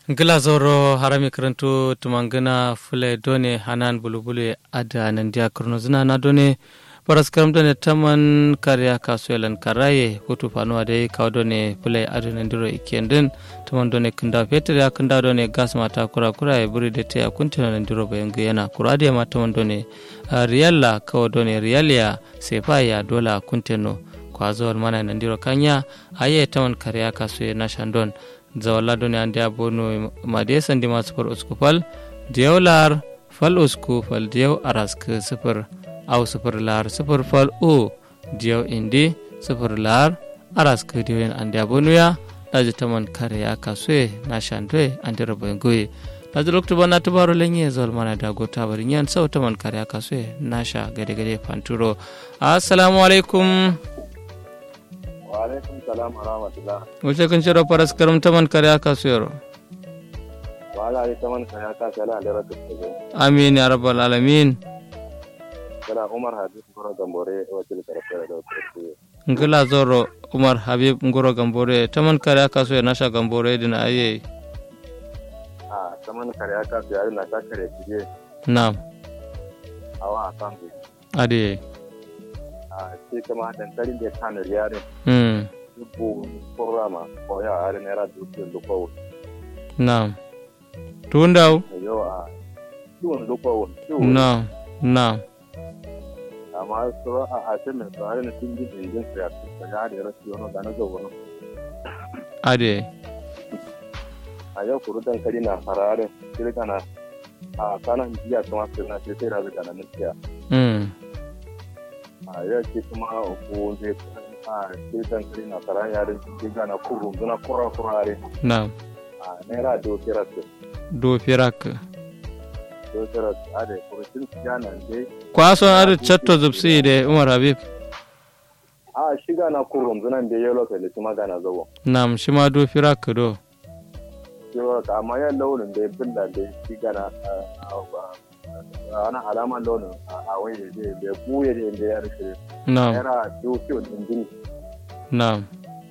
gila zoro harami karanto tumangina fule done hanan bulubule ada nandia kurno zina na done paras karam done taman karya kasuelan karaye hutu fanuwa dai kawo done fule adu nandiro ikendin taman done kunda fetur ya kunda done gas mata kura kura ya buri da ta kuntina nandiro bayan yana kura da ma taman done riyalla kawo done riyaliya sefa ya dola kunteno kwazowar mana nandiro kanya aye taman karya kasue na shandon zawalla doni ande a bonu made sandi ma sufur usku fal diyaw lar fal usku fal diyaw arask sufur aw sufur lar sufur fal o diyaw indi sufur lar arask diwen ande a bonu ya daji taman kare ya kasue na shandwe ande robo ngoye daji lokto bana tubaro lenye zol mana da go tabari nyan saw taman kare ya kasue nasha gade gade panturo assalamu alaikum alaikum salam wa rahmatullah wace kun shiro faras karam taman kare aka suyaro wala ali taman kare aka sala da ratu amin ya rabbal alamin kala umar habib goro gambore wacce da karfe da wacce ngila zoro umar habib ngoro gambore taman kare aka suya nasha gambore dina aye a taman kare aka sala na ta kare kije na'am awa san ku ade a ce kama dankalin da kan riyare hmm dubu programa ko ya are naira dubu luko na'am tundaw yau a dubu luko na'am na'am amma su a a ce mai tsare na sun ji injin su ya ta ga da rasu yana da na zo wani ade a yau kuru dankali na farare kirka na a kanan jiya kuma su na sai sai da daga nan gaskiya hmm a yau ce kuma ko zai a sai dankali na farare ya da jiga na kuru zuna kura kurare na'am a naira do kira su do firak do kira su a da kurushin su ya nan dai kwaso adu chatto zubsi de umar habib a shiga na kuru zunan da yau lokacin kuma gana zawo na'am shima do firak do yau ka amma yan launin da ya billa da shiga na ana alaman launin a wani da ya buye da ya rike na'am naira do kiyo din jini na'am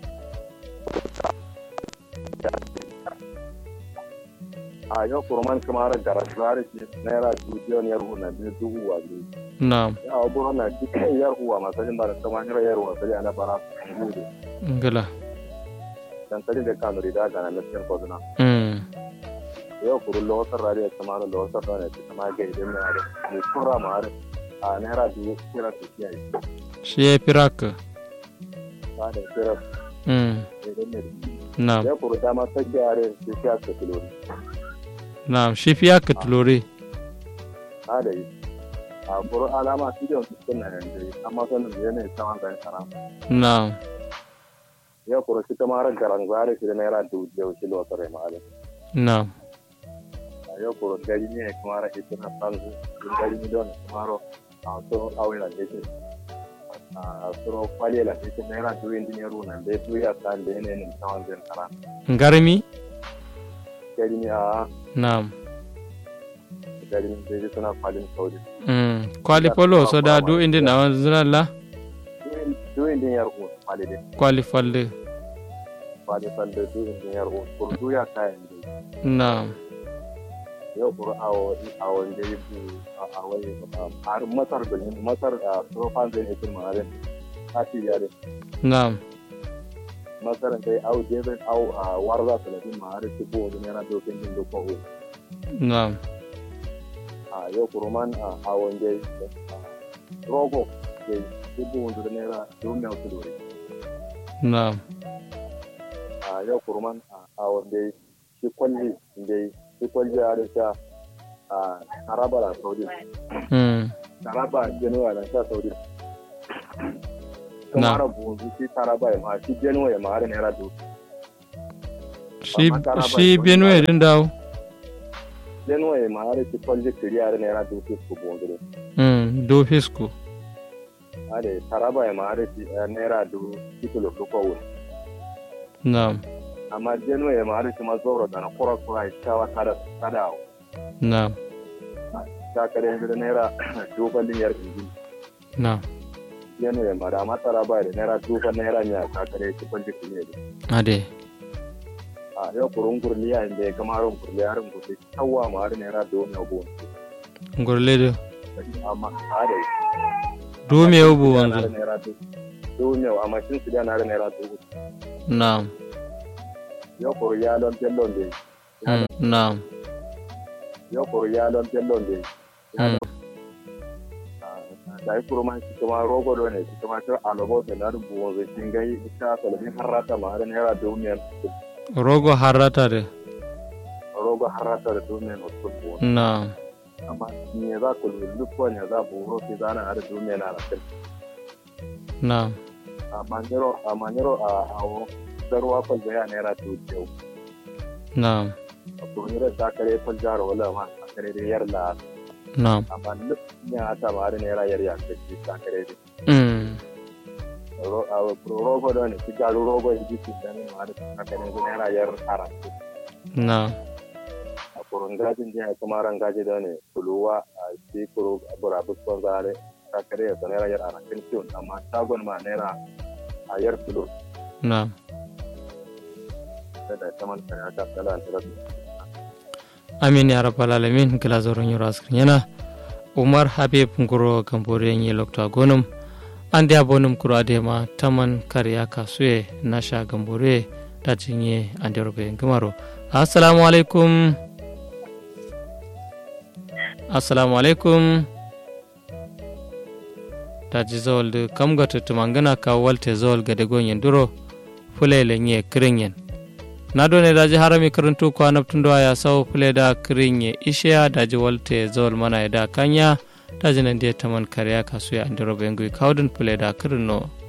a yau kurman kamar gara tsari ce naira dubiyon yar na biyu dubu wa biyu na'am ya wa buru na dukkan yar uwa masajin ba da sama hira yar uwa sai ana bara gudu ngila dan tare da kanu rida ga na cikin koduna hmm yau kuru lawasar rariya kamar lawasar da ne ta kama ga idan na da ne kura ma har a naira dubu kira su kiyaye shi ya firak ba da kira hmm idan ne na'am ya kuru dama ta gyare su kiya su kilo na'am shi fiya ka tulore ha da yi a kuru alama su da su suna yanzu amma sanin da yanayi saman zai sana na'am ya kuru shi kamar garan gware shi da naira dubu yau shi lawasar ya ma'alin na'am yau kuro gari ne kuma ra ita na san gari ne don kuma a so awe la ne a so kwale la ne ne ra duwe ndi ne runa be du ya san de ne ne tawan den kara garmi gari ne a na'am gari ne be suna kwalin saudi mm kwali polo so da du indi na wanzuna la duwe ndi yar ko kwale de kwali falde kwale san de duwe ndi yar ko kuro du ya kayan de na'am yau kuro awo awo de bu awo har masar da masar a so fan de ne kuma are ati yare na'am masaran dai au debin au a warza talatin ma har su ko wani yana dokin din da ko na'am a yau kuruman a awon dai rogo dai dubu wanda naira domin yau tudore na'am a yau kuruman a awon dai shi kwalli dai shi kwalli a da sha a taraba da saudi mm taraba genuwa da sha saudi Na. kuma rabu shi taraba ya ma shi genuwa ya ma har naira dokin shi shi benue din dawo genuwa ya ma har shi kwalli kiri har naira dokin su bondure mm do fisku ade taraba ya maare si naira du titulo du ko woni na'am amma jeno ya maare si ma zoro dana kora kora itawa kada kada o na'am ta kare ngi naira du balin yar inji na'am jeno ya maare amma taraba ya naira du ba naira nya ta kare ki balli ki ne ade a yau kurun gurli a inda ya kama ran gurli harin gurli kawwa ma har naira da wani abu ngurle do amma a da dume ubu wanzu naira da dume amma shin su da naira naira da na'am yau kuru ya lon tellon da Mm, na'am yau kuru ya lon tellon da Mm, da yi kuru ma shi kuma rogo do ne shi kuma ta alobo da na rubu wanzu shin gai ita salafin harrata ma har naira da wani rogo harata de rogo harrata da dume na tubu na'am amma me za ku lullu ko ne za ku roki zana har dume na rakin na'am a manero a manero a awo darwa kwal da ya naira tu ce na'am a kuma ta kare kwal jaro wala ma a kare da yar la na'am amma duk ya ta ma har naira yar ya ce ta kare da Mm, ro a rogo da ne ki garu rogo ji ki da ne ma da ta kare da naira yar ara na'am a kurun gajin jiya kuma ran gaji da ne kuluwa a shi kuru a burabus kon zare ta kare da naira yar ara kin ciwon amma shagon ma naira a yar kilo na'am da ta man kare ta kala ta amin ya rabbal alamin gila zoron yoro askrin yana umar habib nguro gambore yi lokta gonum ande abonum kuro adema taman kariya kasue nasha gambore da jinye ande robe ngimaro assalamu alaikum assalamu alaikum taji zol de kam gata tumangana ka walte zol gade gonyen duro fulele nye kiringen na done daji harami karantu ko anabtundo ya sawo fule da kirinye ishiya daji walte zol mana da kanya daji nan dia taman kariya kasu ya andiro bengu kawdun fule da kirinno